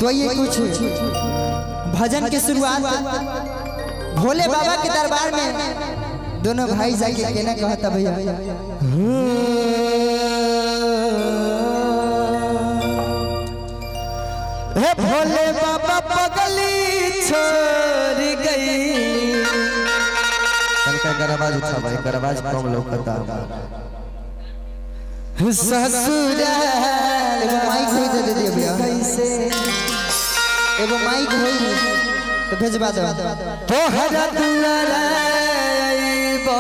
तो ये कुछ भजन के शुरुआत भोले बाबा के दरबार में दोनों भाई जाके केना कहता भैया हे भोले बाबा पगली छोड़ गई तनका कर आवाज उठा भाई कर आवाज कम लौकता ससुराल एगो माइक होई तो दे दियो भैया कैसे एगो माइक होई तो भेजवा दो तोहरा दुआरा आइबो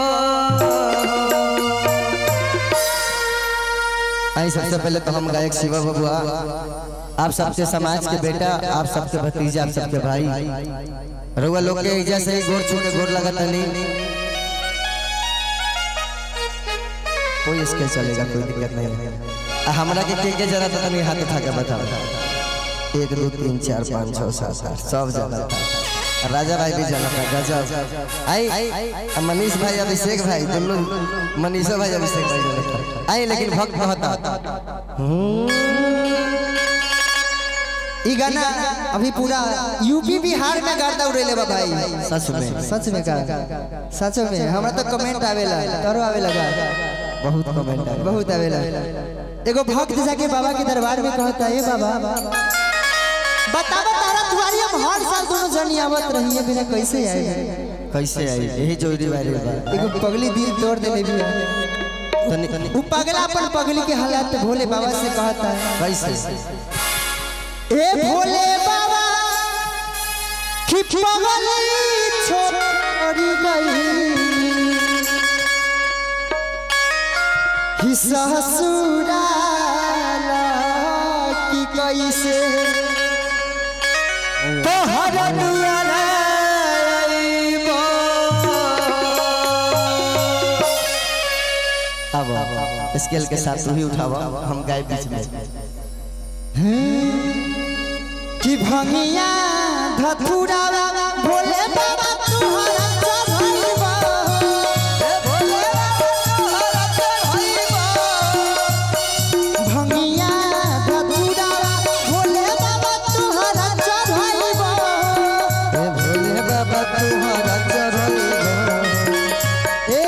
आई सबसे पहले तो हम गायक शिवा बबुआ आप सबके समाज के बेटा आप सबके भतीजा आप सबके भाई रउआ लोग के इजा से ही गोर छू के गोर लगत नहीं कोई स्केल चलेगा कोई दिक्कत नहीं है आ, हमरा के के के जरा तो तनी हाथ उठा के बताओ एक दो तीन चार पाँच छः सात आठ सब जगह था राजा भाई भी जाना था गजब आई आ, मनीष भाई अभिषेक भाई दोनों मनीषा भाई अभिषेक भाई जाना था आई लेकिन भक्त कहता ई गाना अभी पूरा यूपी बिहार में गर्दा उड़ेले बा भाई सच में सच में का सच में हमरा तो कमेंट आवेला तोरो आवेला का बहुत कमेंट आया बहुत आवेला एगो भक्त जाके बाबा के दरबार में कहता है बाबा बतावा तारा दुआरी हम हर साल दोनों जनी आवत रही है बिना कैसे आए कैसे आई यही जोड़ी वायरल बा एगो पगली दिल तोड़ देले भी तनी तनी वो पगला अपन पगली के हालात भोले बाबा से कहता है कैसे ए भोले बाबा कि पगली छोड़ गई कि ससुराल की कैसे तोहर दुआरा आइबो। अब स्केल के साथ तू ही उठावा हम गाय बीच में कि भंगिया धतुरा भोले बाबा तुहरा चढ़ाइबा हे भोले बाबा तुहरा चढ़ाइबा भंगिया धतुरा भोले बाबा तुहरा चढ़ाइबा ए भोले बाबा तुम्हारा चढ़ल ए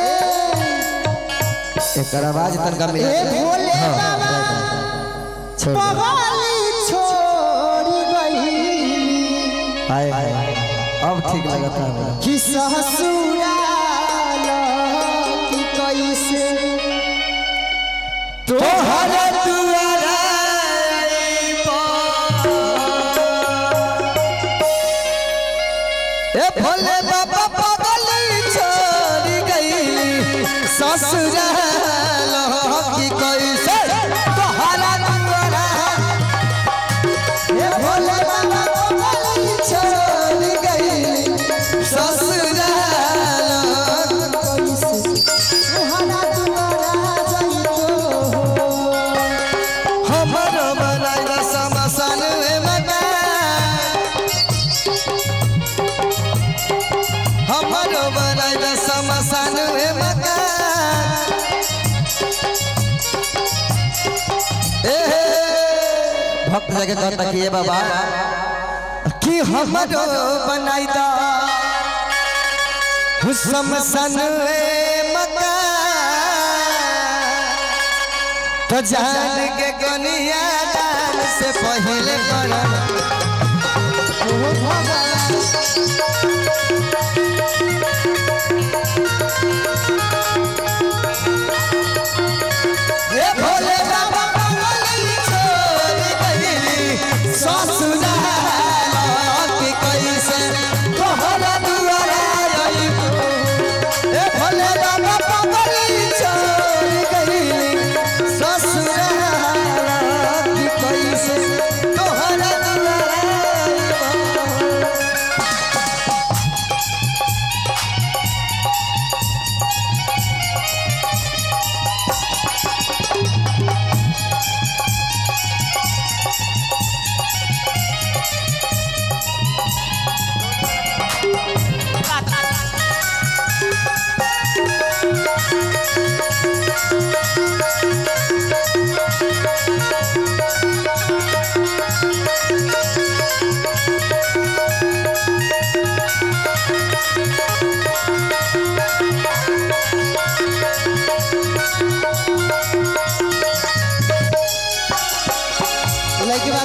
एकर आवाज तनका मिला ए भोले बाबा छोड़ दे। पगली छोड़ गई हाय हाय अब ठीक लगता है कि ससुराल की कैसे तोहर दुआरा आइबो। ए भोले बाबा पगली छोड़ गई ससुराल की कैसे तोहरा दुआरा ए भोले बाबा पगली छोड़ गई ससुराल कैसे तोहरा दुआरा जाइतो हमरो बनाइला समसन में मकान हमरो बनाइला समसन में मकान ए भक्त जगह कहता कि ये बाबा कि हमरो बनाई दा समसन में मकान तो जान के कनिया दान से पहले करम ओ भगवान ये भोले बाबा पगली छोड़ गइली ससुराल के कैसे तोहरा दुआरा आइबो ए भोले बाबा पगली छोड़ गइली ससुराल के कैसे तोहरा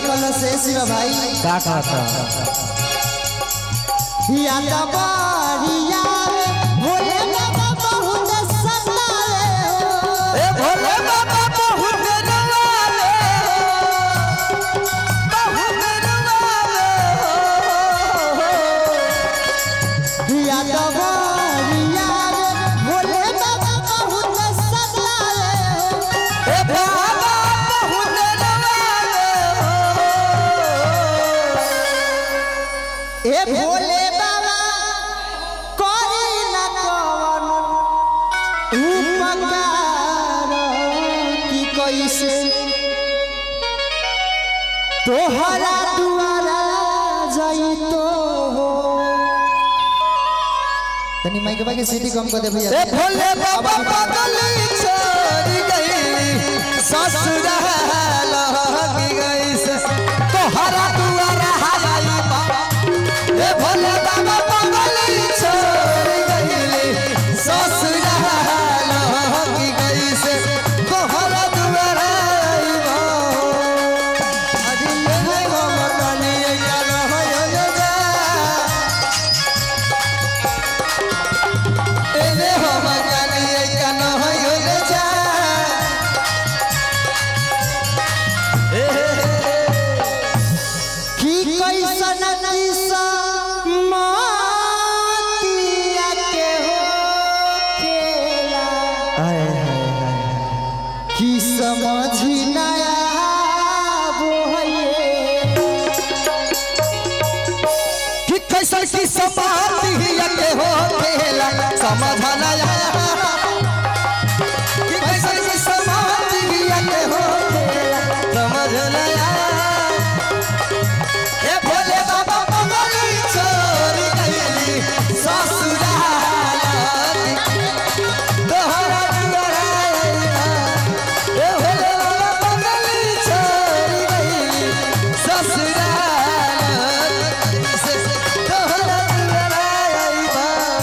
कल से शिवा भाई का कहता या बारिया भोले बाबा बहुत सतावे हो ए भोले बाबा बहुत रवाले बहुत रवाले या बारिया भोले बाबा बहुत सतावे हो ए बाबा बहुत रवाले ए भोले बाबा करी न कवन उपकार की कैसे तोहरा दुआरा जाइतो हो तनी माइक बाके सीटी कम कर दे भैया ए भोले बाबा पागल छोड़ गई ससुराल की गई से तोहरा दुआरा हवाई बाबा ए भोले बाबा पागल छोड़ गई ससुराल की गई से तोहरा दुआरा आई बाबा अरे ले हो मकानी या रहो ले जा एले हो मगानी ऐका न हो ले जा की कैसन किसा मातिया के हो खेला हाय हाय हाय की समझी नया बोहे कि कैसन की समाधि के हो खेला समझ न आया कि कैसन की समाधि के हो खेला समझ न आया ए भोले बाबा बंगाली छोड़ गईली ससुराल तोहरा दुआरा आइला ए भोले बाबा बंगाली छोड़ गईली ससुराल से तोहरा दुआरा आइला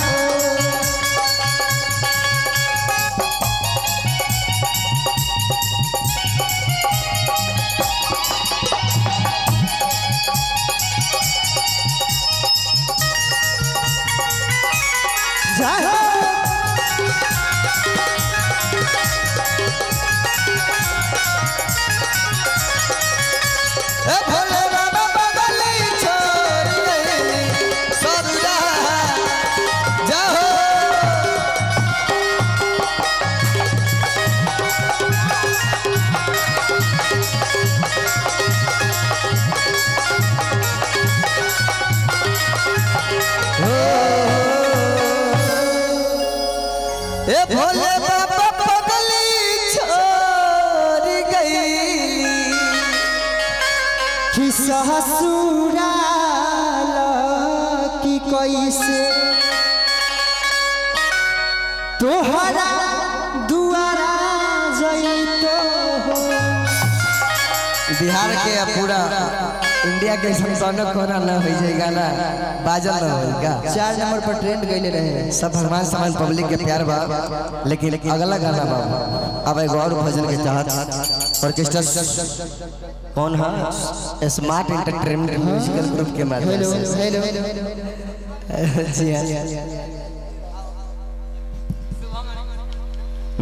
ए भोले बाबा बगली छोड़ गईली ससुराल जाओ ए भोले बाबा पगली छोड़ गई कि ससुराल की कैसे तोहरा दुआरा जइतो हो बिहार के पूरा इंडिया के संतान कोना न हो जाए गाना बाजल न होगा चार नंबर पर ट्रेंड गईले रहे सब भगवान समान पब्लिक के प्यार बा लेकिन अगला गाना बा अब एक और भजन के तहत ऑर्केस्ट्रा कौन है स्मार्ट एंटरटेनमेंट म्यूजिकल ग्रुप के माध्यम हेलो से हेलो जी हाँ